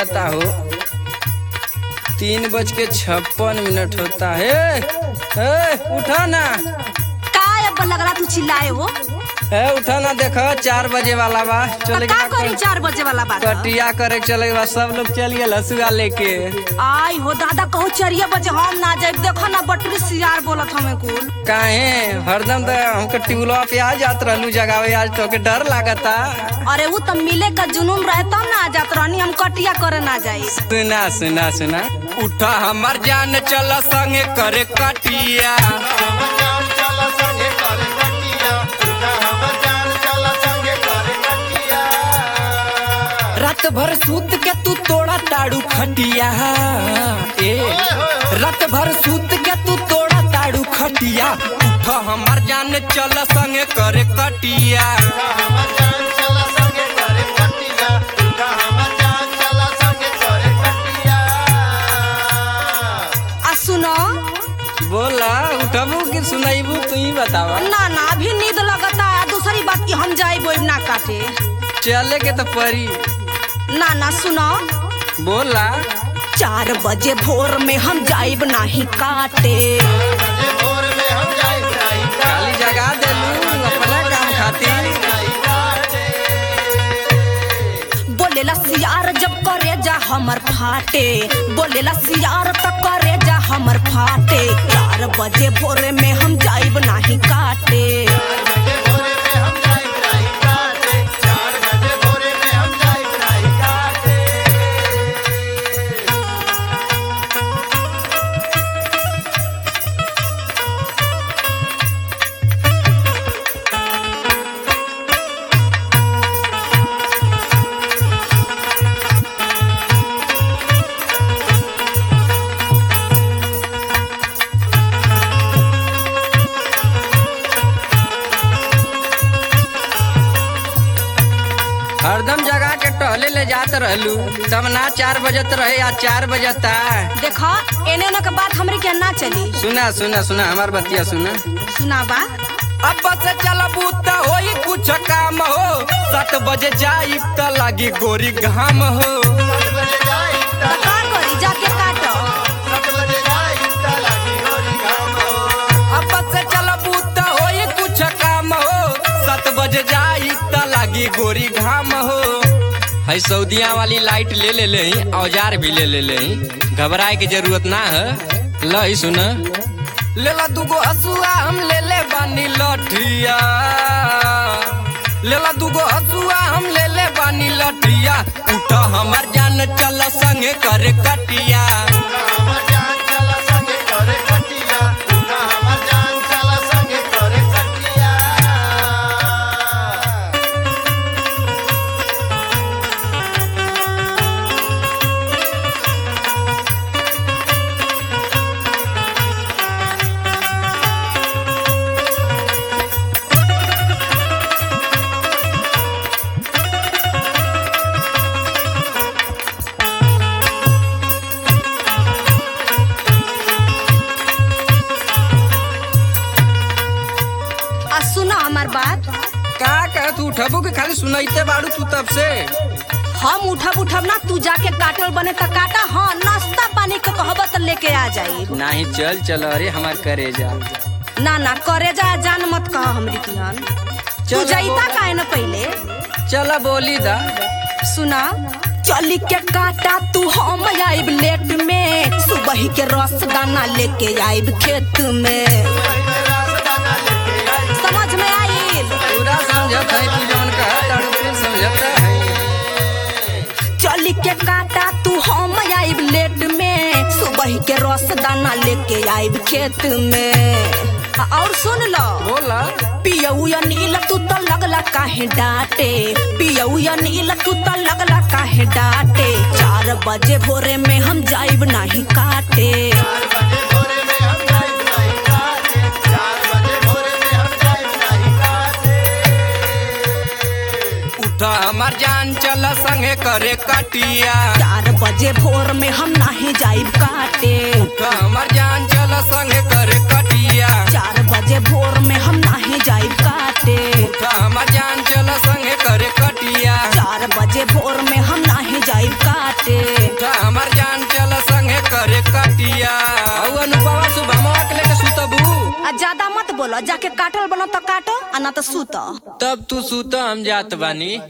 बजाता हो तीन बज के छप्पन मिनट होता है ए, उठा ना का अब लग रहा तू चिल्लाए हो है उठा ना देखो चार बजे वाला बा तो चले का करी चार बजे वाला बात कटिया करे के चले के बा सब लोग चल गए हसुआ लेके आई हो दादा कहू चरिया बजे हम ना जाए देखो ना बटरी सियार बोलत हमें कुल काहे हरदम तो हमके टिबुलवा पे आ जात रहलू जगावे आज तो के डर लागता अरे वो तो मिले का जुनून रहे तब ना आ जात रहनी हम कटिया करे ना जाई सुना सुना सुना उठा हमर जान चल संगे करे कटिया रात भर सूत के तू तोड़ा ताड़ू खटिया ए रात भर सूत के तू तोड़ा ताड़ू खटिया उठा हमर जान चल संगे करे कटिया आ सुनो बोला उठबू कि सुनाइबू तू ही बतावा ना ना अभी नींद लगता है दूसरी बात की हम जाए बोल ना काटे चले के तो परी ना ना सुनो बोला चार बजे भोर में हम जाइब नहीं काटे खाली जगा देलू अपना काम खातिर बोलेला सियार जब करे जा हमर फाटे बोलेला सियार त करे जा हमर फाटे चार बजे भोरे में हम जाइब नहीं काटे हरदम जगा के टहले ले जात रहलू तब ना चार बजत रहे या चार बजता देखो एने ओने के बात हमरे के ना चली सुना सुना सुना हमार बतिया सुना सुनाबा अब से चलबू त होई कुछ काम हो सात बजे जाई त लागी गोरी घाम हो तो का करी जाके काटो अब से चलबू त होई कुछ काम हो सात बजे जाई त लागी गोरी घाम हो है सऊदिया वाली लाइट ले ले ले औजार भी ले ले ले घबराए की जरूरत ना है ल ही सुन ले ला दूगो हसुआ हम ले ले बानी लठिया ले ला दूगो हसुआ हम ले ले बानी लठिया उठ हमर जान चल संगे करे कटिया आ सुनो हमार बात का कह तू उठबू के खाली सुनाइते बाड़ू तू तब से हम उठब उठब ना तू जाके काटल बने त काटा हाँ नाश्ता पानी के कहब त लेके आ जाई नाही चल चल अरे हमार करे जा ना ना करे जा जान मत कह हमरी तिहन तू चलो जाइता काहे न पहिले चल बोली दा सुना चली के काटा तू हम आइब लेट में सुबह के रस दाना लेके आइब खेत में समझ में आइल पूरा समझत है तू जौन कहा ताड़ू फिर समझत है चली के काटा तू हम आइब लेट में सुबह के रस दाना लेके आइब खेत में आ, और सुन लो बोला पियऊ या नील तू तो लगला काहे डांटे पियऊ या नील तू तो लगला काहे डांटे चार बजे भोरे में हम जाइब नहीं काटे उठा हमार जान चल संगे करे कटिया चार बजे भोर में हम नहीं जाइब काटे उठा हमार जान चल संगे करे कटिया चार बजे भोर में हम नहीं जाइब काटे उठा हमार जान चल संगे करे कटिया चार बजे भोर में हम नहीं जाइब काटे बोला जाके काटल बनो तो काटो आ ना तो सूत तब तू सूत हम जात बानी